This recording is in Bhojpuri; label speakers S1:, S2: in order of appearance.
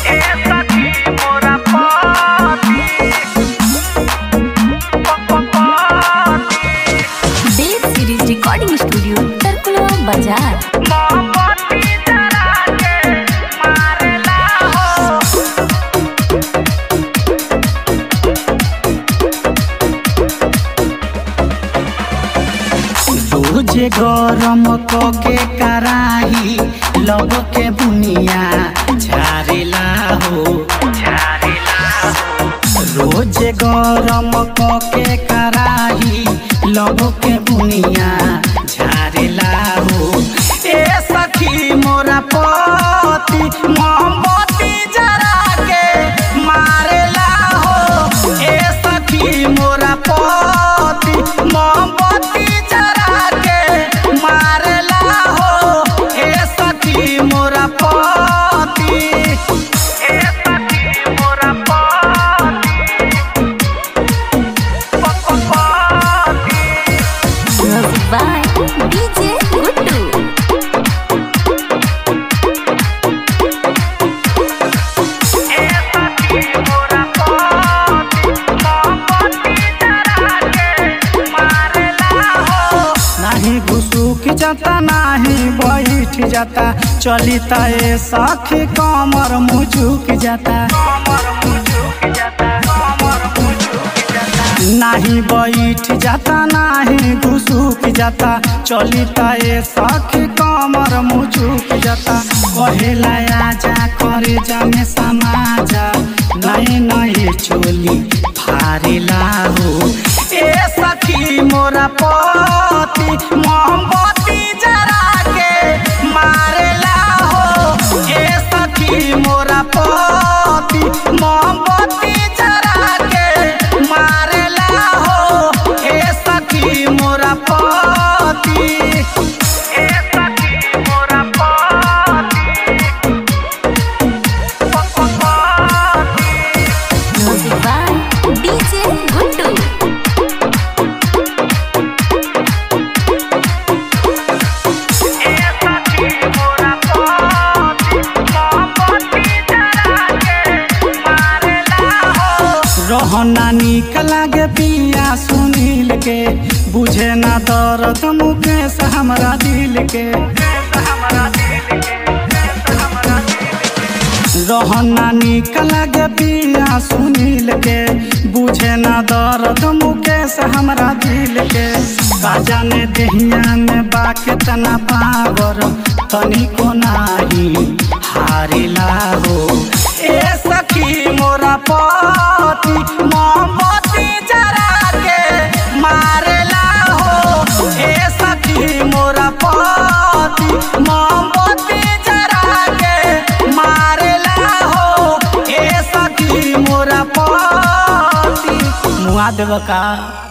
S1: ए सखी मोरा पति
S2: देव सीरीज रिकॉर्डिंग स्टूडियो तरकुलवा बाजार
S1: मोमबत्ती जरा के मारेला हो
S3: रोजे गरम के कराही लब के बुनिया झारेला हो
S1: झारेला हो
S3: रोजे गरम के कराही लब के बुनिया झारेला हो ए सखी मोरा पति मोमबत्ती जरा के मारेला हो ए सखी मोरा पति मोमबत्ती जरा के मारेला हो ए सखी मोरा पति
S1: ए सखी मोरा पति पति
S2: म्यूजिक बाय डीजे गुड्डू
S1: ए सखी मोरा पति मोमबत्ती जरा के मारेला हो
S3: नाही घुसुक जाता नाही बैठ जाता चली ए सखी कमर मुझुक जाता
S1: कमर मुझुक जाता कमर मुझुक जाता
S3: नाही बैठ जाता नाही घुसुक जाता चली ए सखी कमर मुझुक जाता कहेला आजा करे जामे समाजा नए नए चोली फारेला हो ए सखी मोरा पति मोमबत्ती जरा के मारेला हो ए सखी मोरा पति मोमबत्ती जरा के मारेला हो ए सखी मोरा पति
S1: ए सखी मोरा पति पति
S2: म्यूजिक बाय डीजे गुड्डू
S1: ए सखी मोरा पति मोमबत्ती जरा के मारेला हो
S3: रहना निक लागे पिया सुनील के बुझे ना दर्द मुकेश हमरा दिल के
S1: हमरा दिल के हमरा दिल के
S3: रहना निक लागे पिया सुनील के बुझे ना दर्द मुकेश हमरा दिल के का जाने देहिया में बा केतना पावर तनिको नाही हारिला हो ए सखी मोरा पति मोमबत्ती जरा के मारेला हो ए सखी मोरा पति मोमबत्ती जरा के मारेला हो ए सखी मोरा पति मुआ देव का